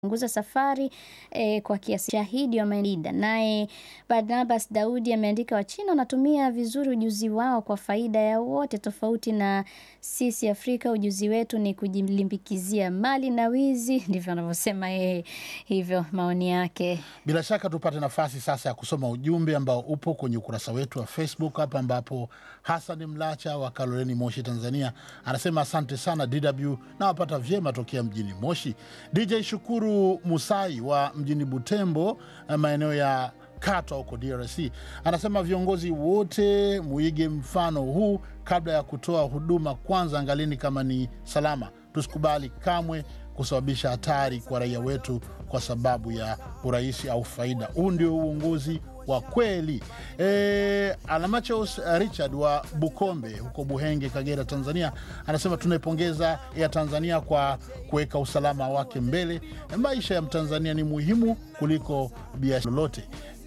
punguza safari eh, kwa kiasi shahidi wa Maida. Naye Barnabas Daudi ameandika Wachina wanatumia vizuri ujuzi wao kwa faida ya wote, tofauti na sisi Afrika, ujuzi wetu ni kujilimbikizia mali na wizi. Ndivyo anavyosema yeye, hivyo maoni yake. Bila shaka tupate nafasi sasa ya kusoma ujumbe ambao upo kwenye ukurasa wetu wa Facebook hapa, ambapo Hassan Mlacha wa Kaloleni, Moshi, Tanzania anasema asante sana DW na wapata vyema tokea mjini Moshi. DJ Shukuru Musai wa mjini Butembo, maeneo ya Katwa huko DRC anasema viongozi wote muige mfano huu kabla ya kutoa huduma. Kwanza angalini kama ni salama, tusikubali kamwe kusababisha hatari kwa raia wetu kwa sababu ya urahisi au faida. Huu ndio uongozi wa kweli. E, Alamachos Richard wa Bukombe huko Buhenge, Kagera, Tanzania anasema tunaipongeza ya Tanzania kwa kuweka usalama wake mbele. Maisha ya Mtanzania ni muhimu kuliko biashara lolote.